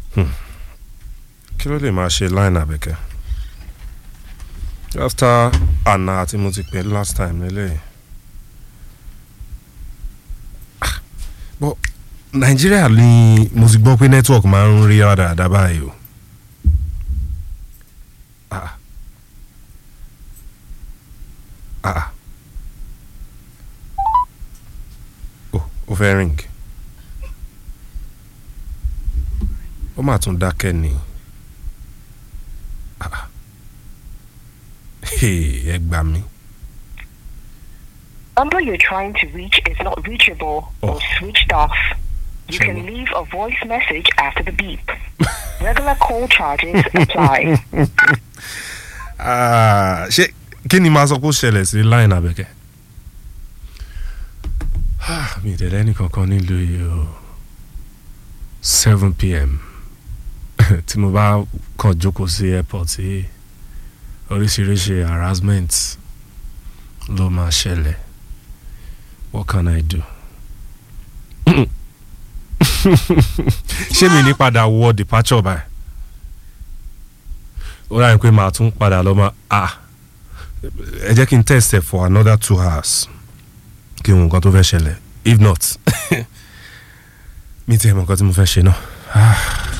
kí ló lè máa ṣe line àbẹ̀kẹ́ after àná tí mo ti pè last time lélẹ́yìn Ah, but nàìjíríà ni mo ti gbọ́ pé network máa ń rí dáadáa báyìí o ah ah oh ó fẹ́ ring ó mà tún dákẹ́ ni ah Hey, ẹ gbà mí. number you're trying to reach is not reachable or Oh. switched off. You Sure. can leave a voice message after the beep. Regular call charges apply. Ah, ṣé kí ni màá sọ pé ó ṣẹlẹ̀ sí line abẹ́kẹ́? Ah, mi ì tẹ̀lé ẹnìkankan nílùú yìí o seven pm tí mo bá kàn jókòó sí airport tí oríṣiríṣi harassment ló máa ṣẹlẹ̀ what can I do? ṣé mi ní padà wọ departure báyìí? ó ráyè pé màá tún padà lọ máa ah ẹ jẹ́ kí n test ẹ̀ for another two hours kí n wo nǹkan tó fẹ́ ṣẹlẹ̀ if not mi ti ẹ̀ mọ̀ nǹkan tí mo fẹ́ ṣe náà. Ah.